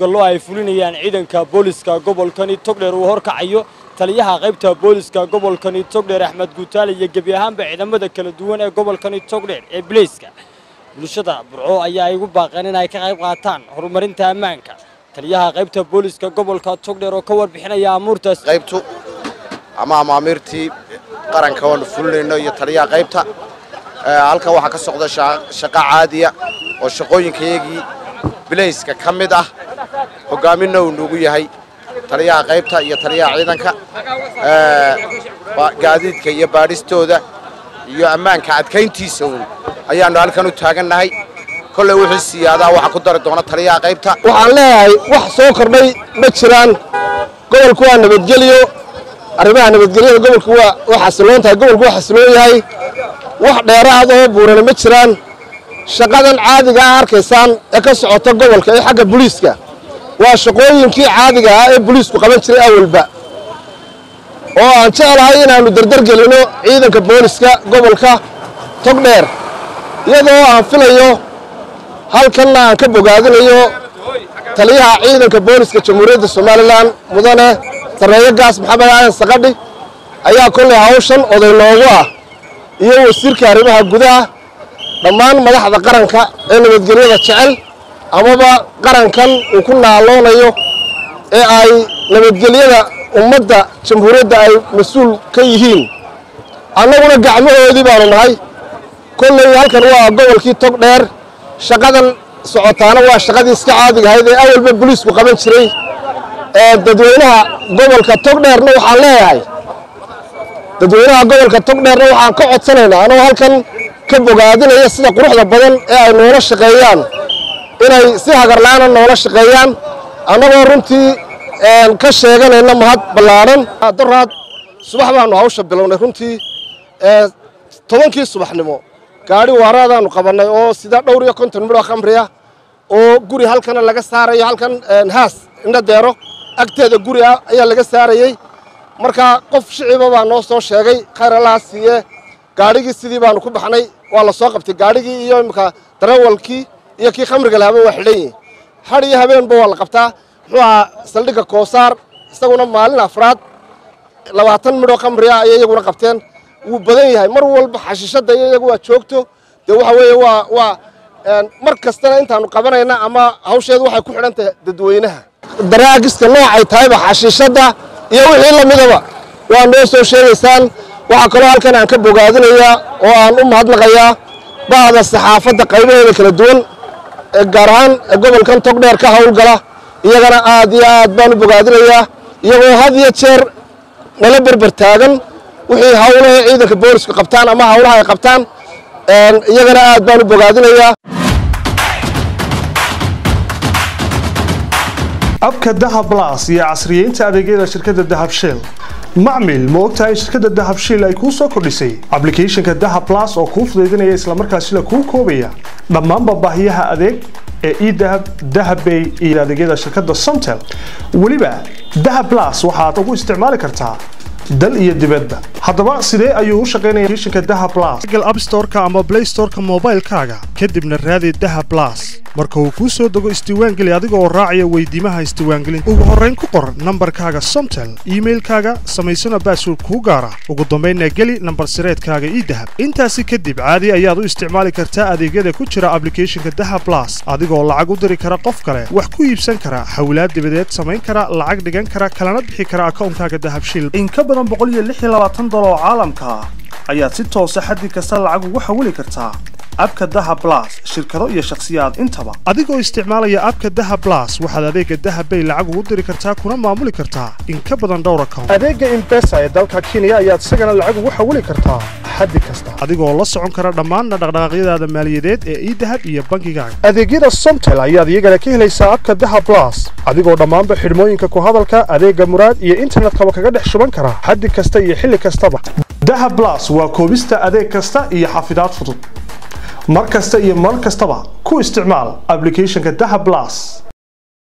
howlgallo ay fulinayaan ciidanka booliska gobolkani togdheer uu horkacayo taliyaha qaybta booliska gobolkani togdheer axmed guutaale iyo gebi ahaanba ciidamada kala duwan ee gobolkani togdheer ee bileyska bulshada burco ayaa ay ugu baaqeen in ay ka qayb qaataan horumarinta ammaanka taliyaha qaybta booliska gobolka togdheer oo ka warbixinaya amuurtaas qaybtu ama amaamiirtii qaranka oonu fulinayno iyo taliyaha qaybta halkan waxaa ka socda shaqo caadiya oo shaqooyinkayagii bilayska ka mid ah hogaaminna uu nugu yahay taliyaha qaybta iyo taliyaha ciidanka gaadiidka iyo baadhistooda iyo ammaanka adkayntiisa uun ayaannu halkan u taagannahay kolley wixii siyaadaa waxaa ku dari doona taliyaha qaybta waxaan leeyahay wax soo kordhay ma jiraan gobolku waa nabadgelyo arrimaha nabadgelyada gobolku waa xasiloon tahay gobolku waa xasiloon yahay wax dheeraad oo buurana ma jiraan shaqadan caadiga ah arkaysaan ee ka socota gobolka ee xagga buliiska waa shaqooyinkii caadiga ah ee buliisku qaban jiray awalba oo aan jeclahay inaannu dardargelino ciidanka booliska gobolka togdheer iyadoo aan filayo halkanna aan ka bogaadinayo taliyaha ciidanka booliska jamhuuriyadda somalilan mudane sarreeyo gaas maxamed aadan saqadhi ayaa kollay hawshan oday noogu ah iyo wasiirka arrimaha gudaha dhammaan madaxda qaranka ee nabadgelyada jecel amaba qarankan uu ku naaloonayo ee ay nabadgelyada ummadda jamhuuriyadda ay mas-uul ka yihiin annaguna gacmahoodii baanu nahay kolley halkan waa gobolkii tog dheer shaqadan socotaana waa shaqadii iska caadiga ahayd ee awalba boliisku qaban jiray dadweynaha gobolka togdheerna waxaan leeyahay dadweynaha gobolka togdheerna waxaan ka codsanaynaa anoo halkan ka bogaadinaya sida quruxda badan ee ay noola shaqeeyaan inay si hagarla'aana noola shaqeeyaan annagoo runtii ka sheeganayna mahad ballaadhan daraad subax baannu hawsha bilownay runtii tobankii subaxnimo gaadhi waaraadaannu qabannay oo sida dhowr iyo konton midhoo khamriya oo guri halkana laga saarayo halkan haas indho deero agteeda guri ah ayaa laga saarayey marka qof shiciba baa noo soo sheegay khayr allaha siiye gaadhigii sidii baannu ku baxnay waa la soo qabtay gaadhigii iyo imika darawalkii iyo kii khamriga lahaba waa xidhan yihin hadh iyo habeenba waa la qabtaa muxuu ahaa saldhigga koosaar isaguna maalin afraad labaatan midhoo khamriya ayay iyaguna qabteen wuu badan yahay mar walba xashiishadda iyo iyagu waa joogto dee waxa weeye waa waa mar kastana intaannu qabanayna ama hawsheedu waxay ku xidhan tahay dadweynaha daraagiska noocay tahayba xashiishadda iyo wixii la midaba waa noo soo sheegaysaan waxaa kaloo halkan aan ka bogaadinayaa oo aan u mahadnaqayaa bahda saxaafadda qaybaheeda kala duwan gaar ahaan gobolkan togdheer ka hawlgala iyagana aad iyo aad baan u bogaadinayaa iyagoo had iyo jeer nala berber taagan wixii hawlaha ciidanka boolisku qabtaan ama hawlaha ay qabtaan iyagana aad baan u bogaadinayaa abka dahab blas iyo casriyeynta adeegyada shirkadda dahab shell macmil ma ogtahay in shirkadda dahab shell ay kuu soo kordhisay ablicathonka dahab blas oo kuu fudaydinaya islamarkaasina kuu koobaya dhammaanba baahiyaha adeeg ee edahab dahabbay iyo adeegyada shirkadda somtel weliba dahab blas waxaad ugu isticmaali kartaa dal iyo dibadba haddaba sidee ayuu u shaqaynaya applicationka dahab blas google app store-ka ama play store-ka moobaylkaaga kadibna raadi dahab blas marka uu kuu soo dego isdiiwaangeli adiga oo raacaya weydiimaha isdiiwaangelinta ugu horrayn ku qor nambarkaaga somtel iimailkaaga samaysana baasword kuu gaara ugu dambaynna geli nambar sireedkaaga ii dahab intaasi kadib caadi ayaad u isticmaali kartaa adeegyada ku jira ablicathonka dahab blas adigoo lacag u diri kara qof kale wax ku iibsan kara xawlaad dibadeed samayn kara lacag dhigan kara kalana bixi kara akawnkaaga dahab shil in ka badan boqoliyoaaatan dolar oo caalamka ah ayaad si toosa xaddi kasta lacag ugu xawili kartaa abka daha blas shirkado iyo shakhsiyaad intaba adigoo isticmaalaya abka daha blas waxaad adeega dahabbay lacag ugu diri kartaa kuna maamuli kartaa in ka badan dhowr account adeega imbesa ee dalka kenya ayaad isagana lacag ugu xawili kartaa xaddi kasta adigoo la socon kara dhammaan dhaqdhaqaaqyadaada maaliyadeed ee idahab iyo bangigaaga adeegyada somtel ayaad iyagana ka helaysaa abka daha blas adigoo dhammaanba xidhmooyinka ku hadalka adeega muraad iyo internetkaba kaga dhex shuban kara xaddi kasta iyo xilli kastaba dahab blas waa koobista adeeg kasta iyo xafidaad fudud mar kasta iyo mar kastaba ku isticmaal ablicathonka dahab blas